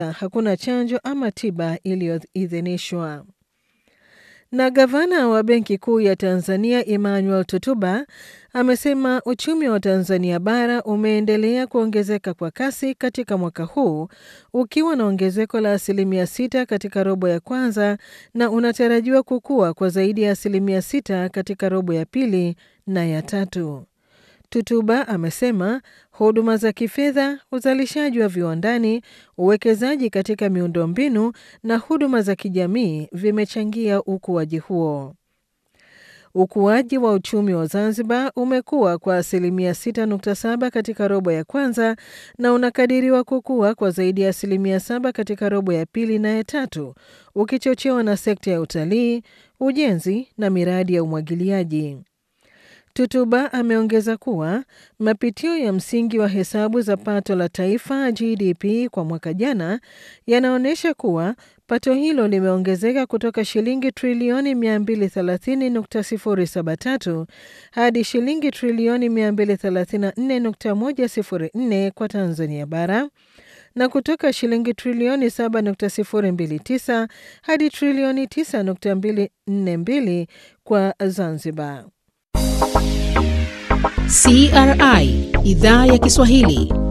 hakuna chanjo ama tiba iliyoidhinishwa. Na gavana wa Benki Kuu ya Tanzania Emmanuel Tutuba amesema uchumi wa Tanzania bara umeendelea kuongezeka kwa kasi katika mwaka huu ukiwa na ongezeko la asilimia sita katika robo ya kwanza na unatarajiwa kukua kwa zaidi ya asilimia sita katika robo ya pili na ya tatu. Tutuba amesema huduma za kifedha, uzalishaji wa viwandani, uwekezaji katika miundombinu na huduma za kijamii vimechangia ukuaji huo. Ukuaji wa uchumi wa Zanzibar umekuwa kwa asilimia 6.7 katika robo ya kwanza na unakadiriwa kukua kwa zaidi ya asilimia 7 katika robo ya pili na ya tatu, ukichochewa na sekta ya utalii, ujenzi na miradi ya umwagiliaji. Tutuba ameongeza kuwa mapitio ya msingi wa hesabu za pato la taifa GDP kwa mwaka jana yanaonyesha kuwa pato hilo limeongezeka kutoka shilingi trilioni 230.073 hadi shilingi trilioni 234.104 kwa Tanzania bara na kutoka shilingi trilioni 7.029 hadi trilioni 9.242 kwa Zanzibar. CRI Idhaa ya Kiswahili